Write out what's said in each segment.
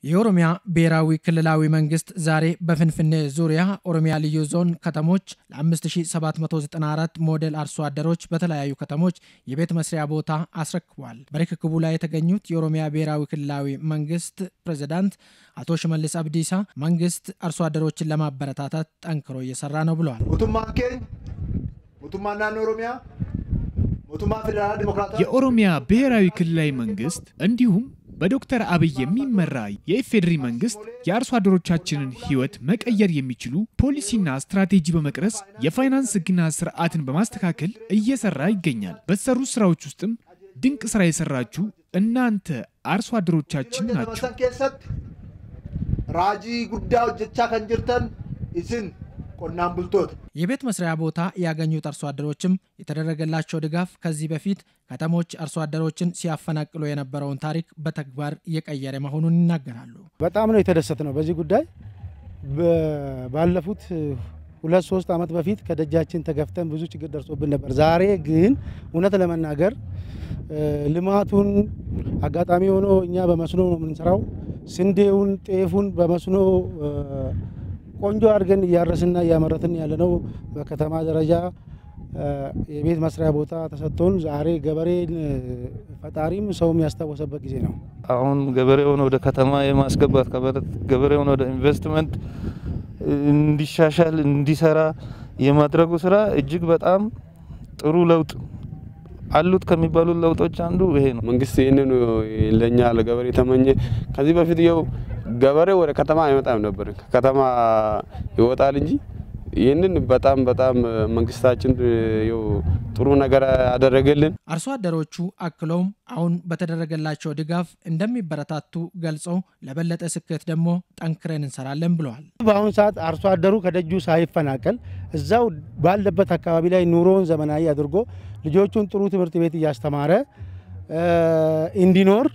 የኦሮሚያ ብሔራዊ ክልላዊ መንግስት ዛሬ በፍንፍኔ ዙሪያ ኦሮሚያ ልዩ ዞን ከተሞች ለ5794 ሞዴል አርሶ አደሮች በተለያዩ ከተሞች የቤት መስሪያ ቦታ አስረክቧል። በርክክቡ ላይ የተገኙት የኦሮሚያ ብሔራዊ ክልላዊ መንግስት ፕሬዚዳንት አቶ ሽመልስ አብዲሳ መንግስት አርሶ አደሮችን ለማበረታታት ጠንክሮ እየሰራ ነው ብለዋል። ሞቱማን ኬኝ ሞቱማ ናኖ ኦሮሚያ ሞቱማ ፌዴራል ዲሞክራታ የኦሮሚያ ብሔራዊ ክልላዊ መንግስት እንዲሁም በዶክተር አብይ የሚመራ የኢፌዴሪ መንግስት የአርሶ አደሮቻችንን ህይወት መቀየር የሚችሉ ፖሊሲና ስትራቴጂ በመቅረጽ የፋይናንስ ህግና ስርዓትን በማስተካከል እየሰራ ይገኛል። በተሰሩ ስራዎች ውስጥም ድንቅ ስራ የሰራችሁ እናንተ አርሶ አደሮቻችን ናችሁ። ሰን ኬሰት ራጂ ጉዳ ሆጀቻ ከን ጅርተን ኢስን ቆናን ቡልቶት የቤት መስሪያ ቦታ ያገኙት አርሶ አደሮችም የተደረገላቸው ድጋፍ ከዚህ በፊት ከተሞች አርሶ አደሮችን ሲያፈናቅሉ የነበረውን ታሪክ በተግባር እየቀየረ መሆኑን ይናገራሉ። በጣም ነው የተደሰት ነው በዚህ ጉዳይ ባለፉት ሁለት ሶስት ዓመት በፊት ከደጃችን ተገፍተን ብዙ ችግር ደርሶብን ነበር። ዛሬ ግን እውነት ለመናገር ልማቱን አጋጣሚ ሆኖ እኛ በመስኖ ነው የምንሰራው። ስንዴውን፣ ጤፉን በመስኖ ቆንጆ አድርገን እያረስና እያመረትን ያለነው በከተማ ደረጃ የቤት መስሪያ ቦታ ተሰጥቶን ዛሬ ገበሬን ፈጣሪም ሰውም ያስታወሰበት ጊዜ ነው። አሁን ገበሬውን ወደ ከተማ የማስገባት ገበሬውን ወደ ኢንቨስትመንት እንዲሻሻል እንዲሰራ የማድረጉ ስራ እጅግ በጣም ጥሩ ለውጥ አሉት ከሚባሉት ለውጦች አንዱ ይሄ ነው። መንግስት ይህንን ለእኛ ለገበሬ ተመኘ። ከዚህ በፊት የው ገበሬ ወደ ከተማ አይመጣም ነበር፣ ከከተማ ይወጣል እንጂ ይህንን በጣም በጣም መንግስታችን ው ጥሩ ነገር ያደረገልን። አርሶ አደሮቹ አክለውም አሁን በተደረገላቸው ድጋፍ እንደሚበረታቱ ገልጸው ለበለጠ ስኬት ደግሞ ጠንክረን እንሰራለን ብለዋል። በአሁኑ ሰዓት አርሶ አደሩ ከደጁ ሳይፈናቀል እዛው ባለበት አካባቢ ላይ ኑሮውን ዘመናዊ አድርጎ ልጆቹን ጥሩ ትምህርት ቤት እያስተማረ እንዲኖር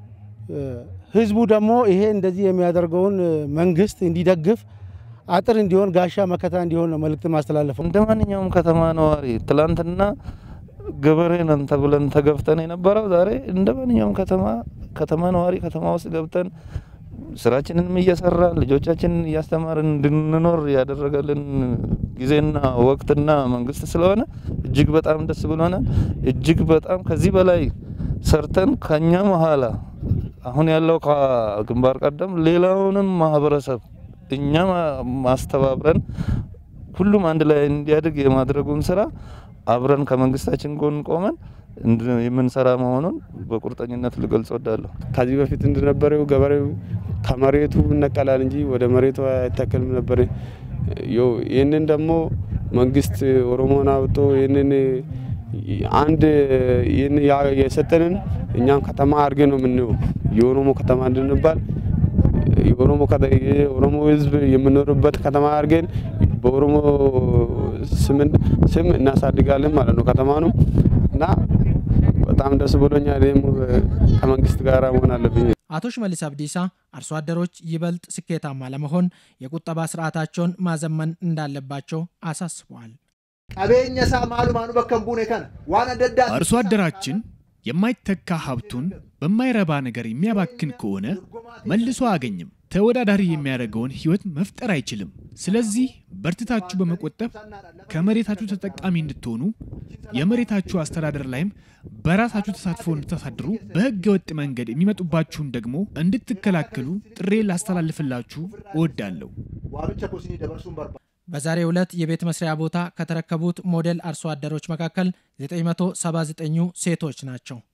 ህዝቡ ደግሞ ይሄ እንደዚህ የሚያደርገውን መንግስት እንዲደግፍ አጥር እንዲሆን ጋሻ መከታ እንዲሆን ነው መልእክት ማስተላለፈው። እንደ ማንኛውም ከተማ ነዋሪ ትላንትና ገበሬ ነን ተብለን ተገፍተን የነበረው ዛሬ እንደ ማንኛውም ከተማ ከተማ ነዋሪ ከተማ ውስጥ ገብተን ስራችንንም እየሰራን ልጆቻችንን እያስተማርን እንድንኖር ያደረገልን ጊዜና ወቅትና መንግስት ስለሆነ እጅግ በጣም ደስ ብሎናል። እጅግ በጣም ከዚህ በላይ ሰርተን ከኛ መሀላ አሁን ያለው ከግንባር ቀደም ሌላውንም ማህበረሰብ እኛ ማስተባብረን ሁሉም አንድ ላይ እንዲያድግ የማድረጉን ስራ አብረን ከመንግስታችን ጎን ቆመን የምንሰራ መሆኑን በቁርጠኝነት ልገልጽ ወዳለሁ። ከዚህ በፊት እንደነበረው ገበሬው ከመሬቱ ይነቀላል እንጂ ወደ መሬቱ አይተከልም ነበር። ይህንን ደግሞ መንግስት ኦሮሞን አውጦ ይህንን አንድ የሰጠንን እኛም ከተማ አድርገን ነው የምንየው የኦሮሞ ከተማ እንድንባል የኦሮሞ ህዝብ የምኖርበት ከተማ አድርገን በኦሮሞ ስም እናሳድጋለን ማለት ነው ከተማ ነው እና በጣም ደስ ብሎኛል። ከመንግስት ጋር መሆን አለብኝ። አቶ ሽመልስ አብዲሳ አርሶ አደሮች ይበልጥ ስኬታማ ለመሆን የቁጠባ ስርዓታቸውን ማዘመን እንዳለባቸው አሳስበዋል። ቀቤኘ ሳ ማሉ ማኑ በከን ቡኔ ከነ ዋን አደዳ አርሶ አደራችን የማይተካ ሀብቱን በማይረባ ነገር የሚያባክን ከሆነ መልሶ አያገኝም። ተወዳዳሪ የሚያደርገውን ህይወት መፍጠር አይችልም። ስለዚህ በርትታችሁ በመቆጠብ ከመሬታችሁ ተጠቃሚ እንድትሆኑ የመሬታችሁ አስተዳደር ላይም በራሳችሁ ተሳትፎ እንድታሳድሩ በህገ ወጥ መንገድ የሚመጡባችሁን ደግሞ እንድትከላከሉ ጥሬ ላስተላልፍላችሁ እወዳለሁ። ዋብቸ ኮሲኒ ደበርሱን በርባ በዛሬው ዕለት የቤት መስሪያ ቦታ ከተረከቡት ሞዴል አርሶ አደሮች መካከል 979ኙ ሴቶች ናቸው።